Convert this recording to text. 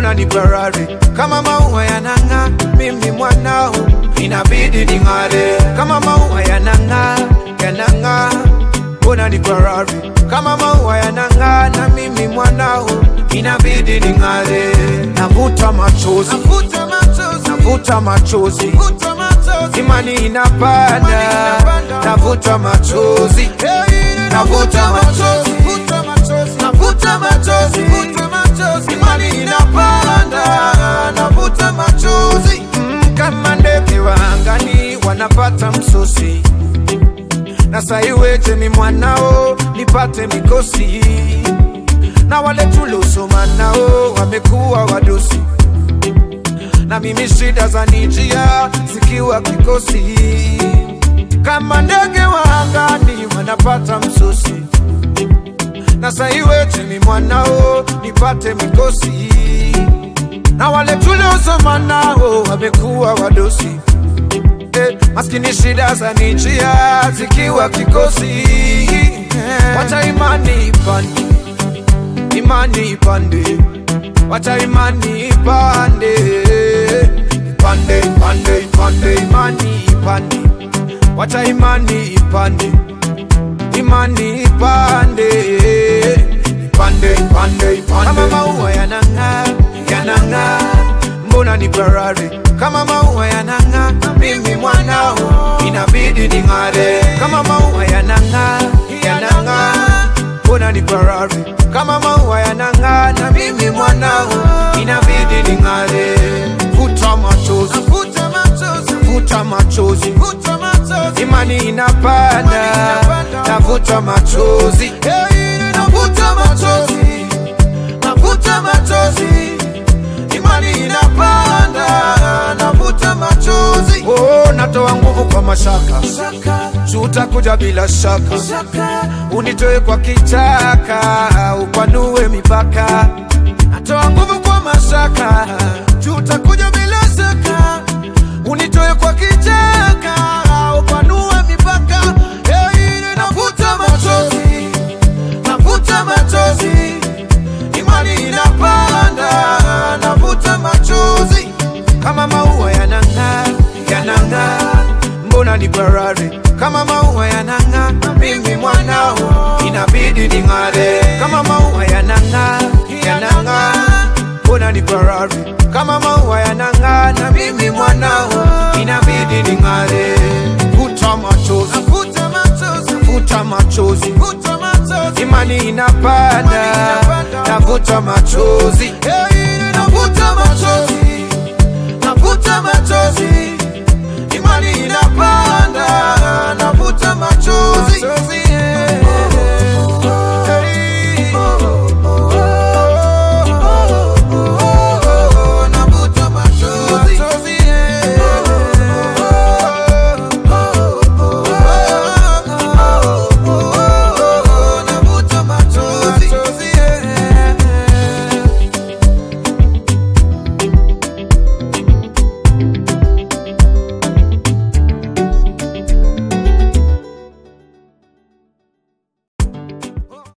mbona ni parari kama maua yanang'aa, mimi mwanao inabidi ning'are kama maua yanang'aa, yanang'aa, mbona ni parari kama maua yanang'aa, na mimi mwanao inabidi ning'are. Navuta machozi, navuta machozi, navuta machozi, navuta machozi, imani inapanda, navuta machozi, navuta machozi, navuta machozi, imani inapanda, navuta machozi Mm, kama ndege wa angani wanapata msosi na saiweje mi mwanao nipate mikosi na wale tuliosoma nao wamekuwa wadosi na mimi shida za nijia zikiwa kikosi kama ndege wa angani wanapata msosi na saiweje mi mwanao nipate mikosi na wale tuliosoma nao wamekuwa wadosi eh, maskini shida za nijia zikiwa kikosi wacha imani ipande imani ipande wacha imani ipande ipande ipande ipande imani ipande wacha imani ipande imani ipande ipande ipande ipande kama maua yanang'aa yanang'aa mbona ni parari kama maua yanang'aa mimi mwanao inabidi ning'are kama maua yanang'aa yanang'aa mbona ni parari kama maua yanang'aa na mimi mwanao inabidi ning'are futa machozi futa machozi imani inapanda navuta machozi navuta machozi navuta machozi imani inapanda navuta machozi oh, natoa nguvu kwa mashaka tutakuja bila shaka unitoe kwa kichaka upanue mipaka natoa nguvu kwa mashaka tutakuja bila shaka unitoe kwa kichaka upanue mipaka hey, navuta machozi navuta machozi imani inapanda navuta machozi kama maua yanang'aa yanang'aa mbona ni parari kama maua yanang'aa mimi mwanao inabidi ning'are kama maua yanang'aa yanang'aa mbona ni parari kama maua yanang'aa na mimi mwanao inabidi ning'are futa machozi futa machozi imani inapanda navuta machozi navuta